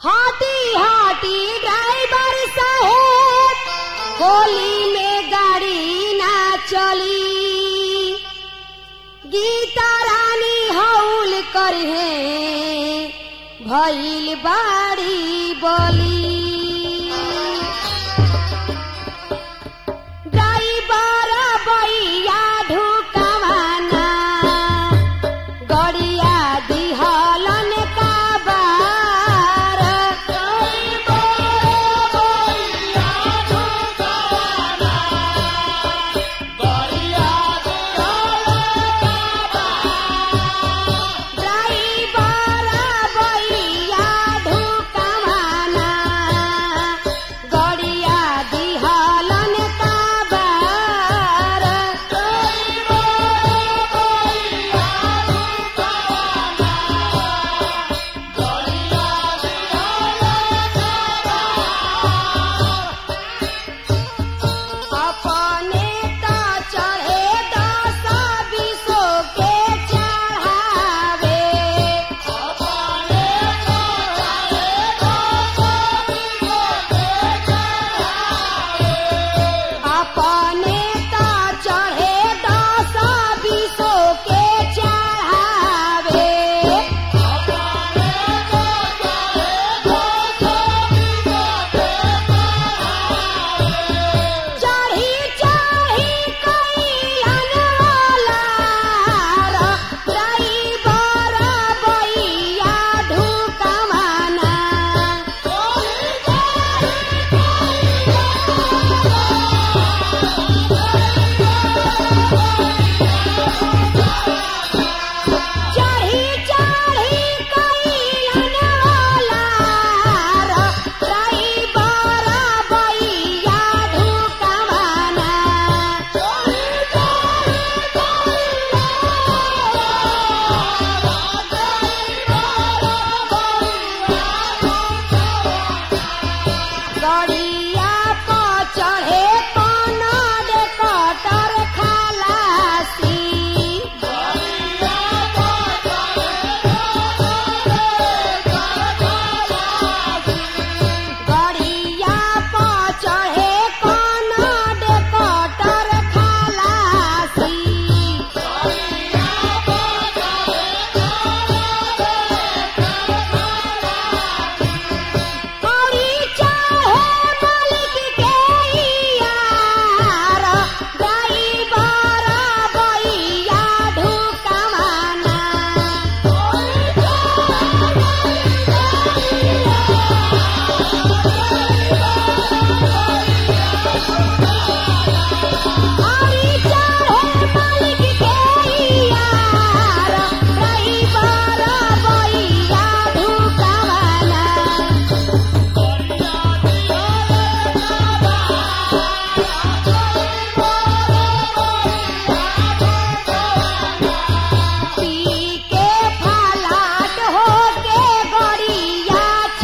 हाटी हाटी ड्राइवर साहेब होली में गाड़ी ना चली गीता रानी हौल करे भइल बाड़ी बोली ड्राइवर बैया ढुकवाना गड़िया दिहलन का बार ड्राइवर बैया ढुकवाना गड़िया दिहलन का बार अपने ता चढ़े दस बीसो के चढ़ावे अपने ता चढ़े दस बीसो के चढ़ावे चढ़ी चढ़ी कैलन वाला ड्राइवर बैया ढुकवाना चढ़ी चढ़ी कैलन वाला ड्राइवर बैया ढुकवाना गड़िया पर चढ़े कनड कटर खलासी गड़िया पर चढ़े कनड कटर खलासी औरी चाहे मालिक के यार ड्राइवर बैया ढुकवाना औरी चाहे मालिक के यार ड्राइवर बैया ढुकवाना पी के फलाट होके गड़िया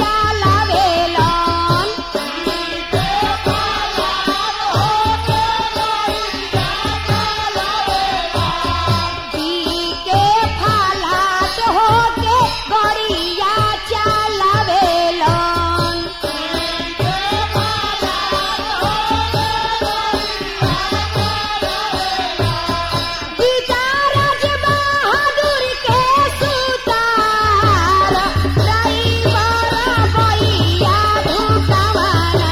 चलावेलन पी के फलाट होके गड़िया चलावेलन गीताराज बहादुर के सुतार ड्राइवर बैया ढुकवाना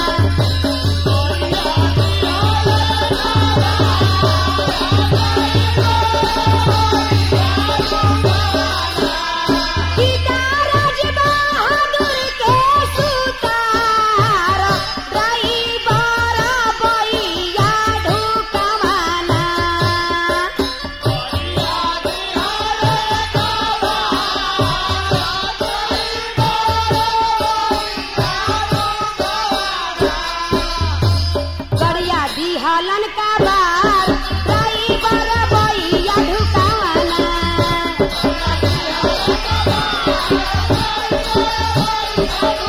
गीताराज बहादुर के सुतार ड्राइवर बैया ढुकवाना गड़िया दिहलन का बार ड्राइवर बैया ढुकवाना